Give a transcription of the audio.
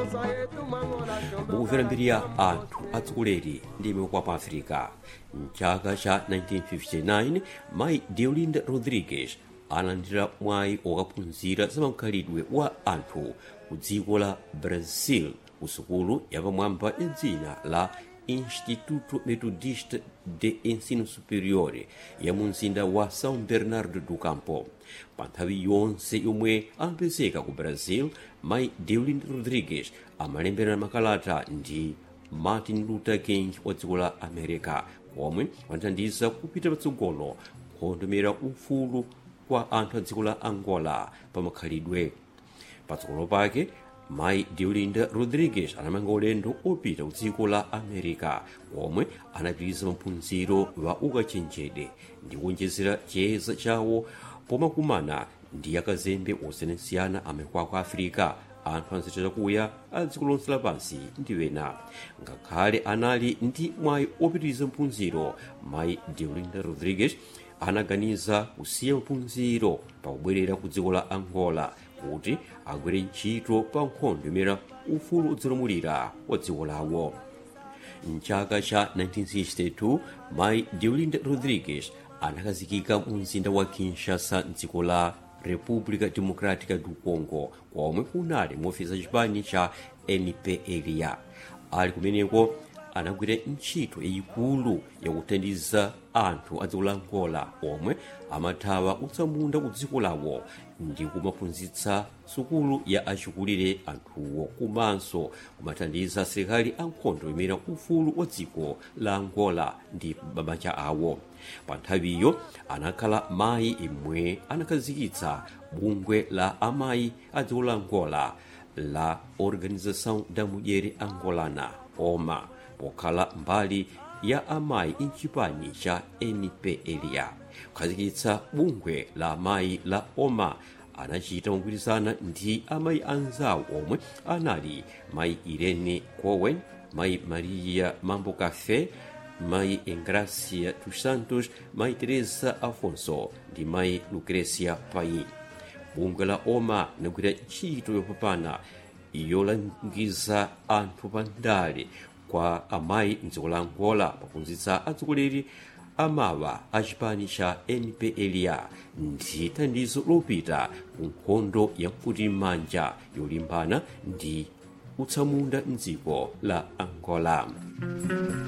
mukumvera mbiri ya anthu atsogoleri ndi imwe pa africa mchaka cha 1959 mayi deolinda rodriguez analandira mwayi okaphunzira zamakhalidwe wa anthu ku dziko la brazil ku sukulu yapamwamba ya dzina la instituto metodista de ensino superior ya mu mzinda wa são bernardo do campo pa nthawi yonse yomwe amapezeka ku brazil mayi deolinda rodriguez amalembera makalata ndi martin luther king wa dziko la america komwe wanathandiza kupita patsogolo kuhondomera ufulu kwa anthu a dziko la angola pa makhalidwe patsogolo pake mayi deolinda rodriguez anamanga ulendo opita ku dziko la america komwe anapitiriza maphunziro wa ukachenjede ndi kuonjezera chiyeza chawo pomakumana ndi akazembe osiyanasiyana amaiko a africa anthu anzita chakuya a dziko lonse lapansi ndi wena ngakhale anali ndi mwayi opitiriza maphunziro mayi deolinda rodriguez anaganiza kusiya maphunziro pakubwerera ku dziko la angola kuti agwire ntchito pa nkhondo imene ufulu udzilamulira wa dziko lawo mchaka cha 1962 mayi deolinda rodriguez anakhazikika mu mzinda wa kinshasa mdziko la república democrática do congo komwe kunali muofisa chipani cha npla ali kumeneko anagwira ntchito yayikulu yakuthandiza anthu a dziko la angola omwe amathawa utsamunda ku dziko lawo ndi kumaphunzitsa sukulu ya achikulire anthuwo komanso kumathandiza asilikali ankhondo imene ufulu wa dziko la angola ndi mabanja awo pa nthawiyo anakhala mayi imwe anakhazikitsa bungwe la amayi a dziko la angola la organização da mulher angolana oma pokhala mbali ya amayi mchipani cha npla kukhazikitsa bungwe la amayi la oma anachita mogwirizana ndi amayi anzawo omwe anali mayi irene cowen mayi maria mambo cafe mayi engracia dos santos mayi teresa afonso ndi mayi lucrecia pai bungwe la oma linagwira ntchito yopambana yolangiza anthu pandale kwa amayi mdziko la angola pophunzitsa atsogoleri amawa a chipani cha npla ndi thandizo lopita ku nkhondo ya mfutimanja yolimbana ndi utsamunda mdziko la angola